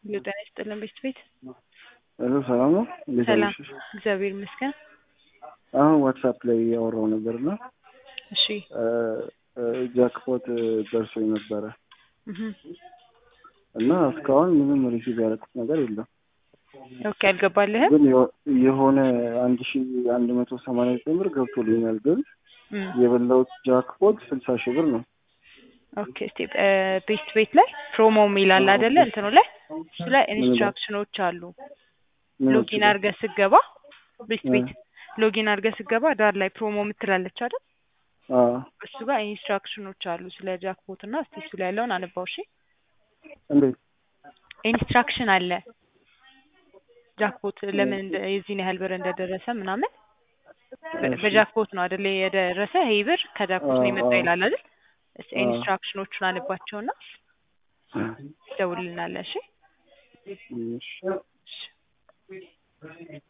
ሄሎ ጤና ይስጥልን ቤት ቤት ሄሎ ሰላም ነው? እንዴት ሰላም አመሸሽ? እግዚአብሔር ይመስገን። አሁን ዋትሳፕ ላይ እያወራሁ ነበር እና እሺ ጃክፖት ደርሶኝ ነበረ እህ እና እስካሁን ምንም ሪሲቭ ያደረኩት ነገር የለም። ኦኬ አልገባልህም? ግን የሆ- የሆነ አንድ ሺ አንድ መቶ ሰማንያ ዘጠኝ ብር ገብቶልኛል። ግን እም የበላሁት ጃክፖት ስልሳ ሺህ ብር ነው። ኦኬ እስቲ ቤት ቤት ላይ ፕሮሞ የሚል አለ አይደለ? እንትኑ ላይ እሱ ላይ ኢንስትራክሽኖች አሉ። ምን ሎጊን አድርገህ ስትገባ ቤት ቤት ሎጊን አድርገህ ስትገባ ዳር ላይ ፕሮሞ የምትላለች አይደል? አዎ እሱ ጋር ኢንስትራክሽኖች አሉ ስለ ጃክፖት እና እስቲ እሱ ላይ ያለውን አንባው እሺ። እንዴት ኢንስትራክሽን አለ ጃክፖት ለምን እንደ- የዚህን ያህል ብር እንደደረሰ ምናምን በ- እሺ። በጃክፖት ነው አይደል የደረሰ ይህ ብር ከጃክፖት ነው የመጣው አዎ፣ ይላል አይደል? እስቲ አዎ። ኢንስትራክሽኖቹን አንባቸውና ደውልልናለህ እሺ። እሺ። እሺ